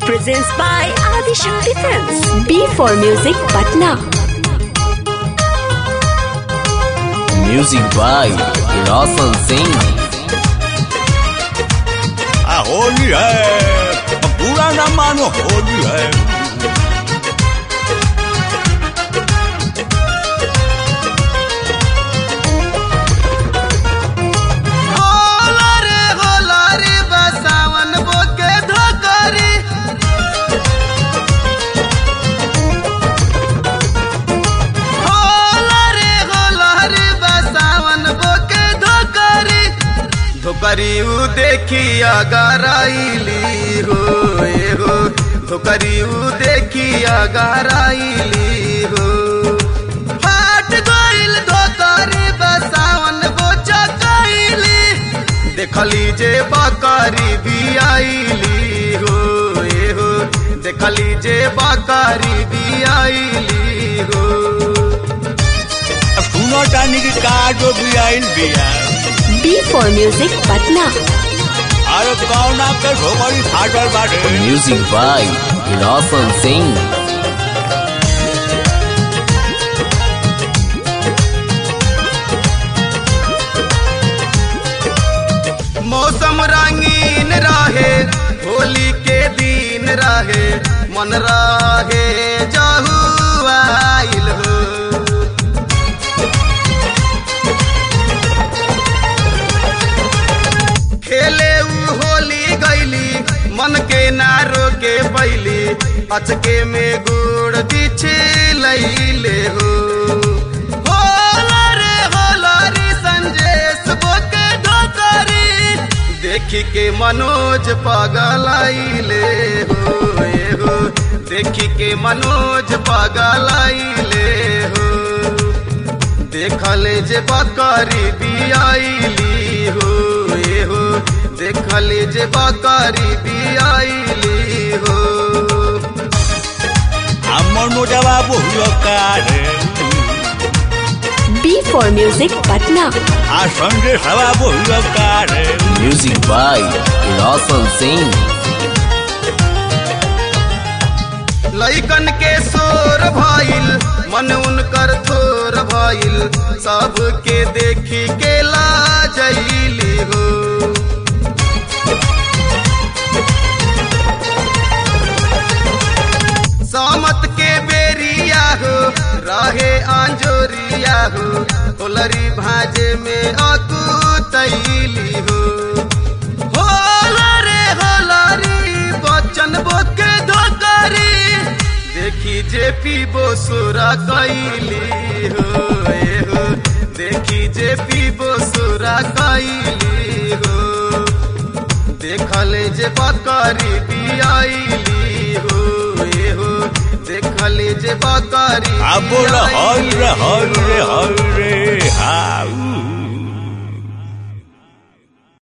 presents by Adi Shakti Films. B for Music Patna. Music by Roshan Singh. आ होली है पूरा ना मानो होली है होला रे होला रे बसावन बोके धोकरी होला रे होला रे बसावन बोके धोकरी धोकरी उ देखी अगराइली हो ए हो धोकरी उ देखी अगराइली हो फाट गइल धोकरी बसावन बोचा कइली देखली जे बकरी भी आइली हो ए हो देखली जे बकरी भी आइली हो सुनो टानी की काजो भी आइल बिया B for Music Patna. अरे कौन आपके ठोकरी फाटल बाटे Music by Roshan Singh. मौसम रंगीन रहे होली के दिन रहे मन रहे जहू आइल हो खेले उ होली गईली मन के ना रोके पैली अचके में गुड़ बिछे लैले हो होला रे होला रे संजेश बोके ढोकरी देखी के मनोज पगलाइले हो ए हो देखी के मनोज पगलाइले हो देखले जे बकरी बियाइली हो ए हो देखले जे बकरी बियाइली हो আমার মোটা বাবু হলো কারে B for Music Patna. আর সঙ্গে বাবু হলো কারে Music by Roshan Singh. लइकन के शोर भइल मन उनकर थोर भइल सबके देखी के लाजैली हो सामत के बेरिया हो रहे आंजोरिया हो होलरी भाजे में अकू तैली हो होला रे होला रे बच्चन बोके धोकरी देखी जे पीबो सुरा कैली हो ए हो देखी जे पीबो सुरा कैली हो देखले जे बकरी बियाइली हो ए हो देखले जे बकरी अब बोल हल बियाइली रे हल हो। रे हल रे हाँ